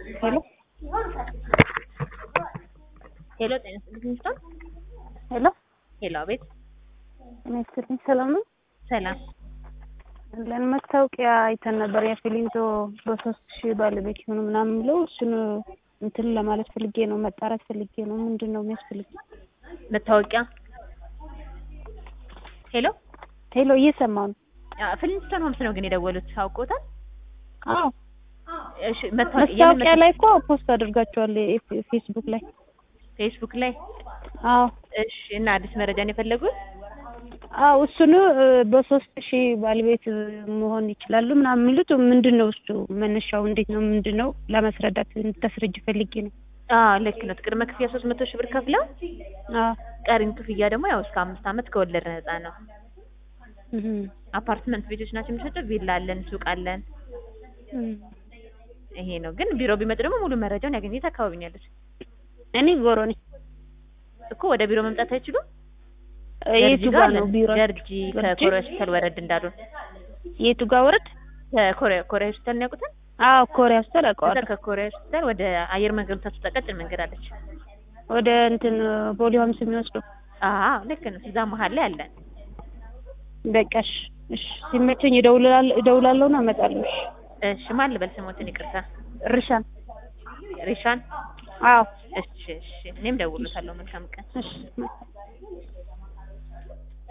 ሄሎ ሄሎ ጤና ይስጥልኝ ሚስቶን ሄሎ ሄሎ አቤት ጤና ይስጥልኝ ሰላም ነው ሰላም ለን ማስታወቂያ አይተን ነበር የፊሊንቶ በሶስት ሺህ ባለቤት ይሁኑ ምናምን ብለው እሱን እንትን ለማለት ፈልጌ ነው መጣራት ፈልጌ ነው ምንድን ነው የሚያስፈልግ መታወቂያ ሄሎ ሄሎ እየሰማሁ ነው ፍሊንስቶን ሆምስ ነው ግን የደወሉት አውቆታል አዎ እሺ መታወቂያ የምን ማስታወቂያ ላይ እኮ ፖስት አድርጋችኋል ፌ- ፌስቡክ ላይ ፌስቡክ ላይ አዎ እሺ እና አዲስ መረጃን የፈለጉት አዎ እሱን እ፣ በሶስት ሺህ ባለቤት መሆን ይችላሉ ምናምን የሚሉት ምንድን ነው እሱ መነሻው እንዴት ነው ምንድን ነው ለማስረዳት እንድታስረጅ ፈልጌ ነው አዎ ልክ ነው ቅድመ ክፍያ ሶስት መቶ ሺህ ብር ከፍለው አዎ ቀሪን ክፍያ ደግሞ ያው እስከ አምስት ዓመት ከወለድ ነፃ ነው እህ፣ አፓርትመንት ቤቶች ናቸው የሚሰጠው ቪላ አለን ሱቅ አለን እህ። ይሄ ነው ግን ቢሮ ቢመጡ ደግሞ ሙሉ መረጃውን ያገኘት አካባቢ ነው ያሉት እኔ ጎሮ ነኝ እኮ ወደ ቢሮ መምጣት አይችሉም የቱ ደርጂ ጋር ጋር ነው አለን። ቢሮ ደርጂ ከኮሪያ ሆስፒታል ወረድ እንዳሉ የቱ ጋር ወረድ ከኮሪያ ኮሪያ ሆስፒታል ነው ያውቁታል አዎ ኮሪያ ሆስፒታል ከዛ አውቀዋለሁ ከኮሪያ ሆስፒታል ወደ አየር መንገዱ ታስወጣ ቀጭን መንገድ አለች ወደ እንትን ፖሊ ሆምስ የሚወስደው አዎ ልክ ነው እዛ መሀል ላይ አለን በቃ እሺ እሺ ሲመቸኝ እደውላለሁ እደውላለሁ እና እመጣለሁ እሺ እሺ ማን ልበል ስሞትን ይቅርታ ርሻን ሪሻን አዎ እሺ እሺ እኔም ደውሎታለሁ መልካም ቀን እሺ